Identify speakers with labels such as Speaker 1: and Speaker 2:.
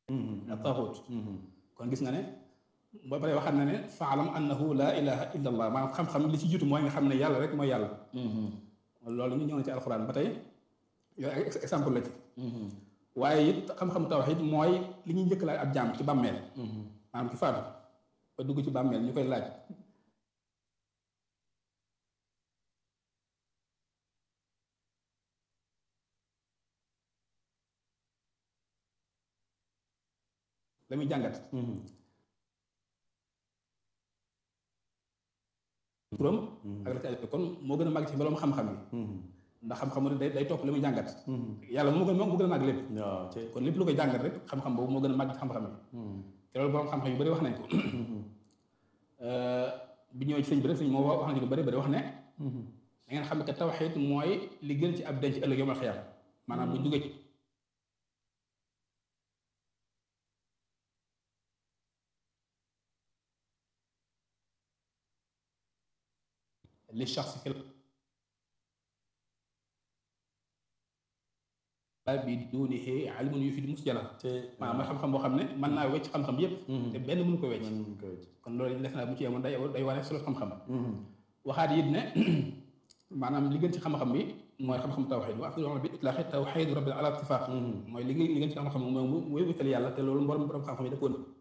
Speaker 1: ak taaxut kon gis nga ne ba pare waxaat na ne faalam annahu laa ilaha illa allah maanaam xam-xam li ci jiitu mooy nga xam ne yàlla rek mooy yàlla loolu ñu ñëw na ci alxuraan ba tey yooyu ay exemple la ci waaye it xam-xamu tawhid mooy li ñuy njëkk laaj ab jaam ci bàmmeel maanaam ci faatu ba dugg ci bàmmeel ñu koy laaj la muy jàngat turam ak la ci aju kon moo gën a màgg ci mbeloom xam-xam bi ndax xam-xam day day topp li muy jàngat yàlla moo gën moo gën a màgg lépp kon lépp lu koy jàngat rek xam-xam boobu moo gën a màgg ci xam-xam yi te loolu borom xam-xam yu bëri wax nañ ko bi ñëwee ci sëñ bi rek sëñ moo wax nañ ko bëri bëri wax ne da ngeen xam ne que tawxiid mooy li gën ci ab denc ëllëg yomal xiyam maanaam bu jógee ci li shaxs fi bi dunihi ilmun yufiidu musjala maanaam mooy xam-xam boo xam ne mën naa wecc xam-xam yépp te benn mënu ko wecc kon loolu def naa bu ci yemoon day day wane solo xam-xam waxaat it ne maanaam li gën ci xam-xam bi mooy xam-xam tawxid wa afdalu bi itlaaxi tawxid rabbil ala ittifaq mooy li li gën ci xam-xam mooy mu wéetal yàlla te loolu borom borom xam-xam yi da ko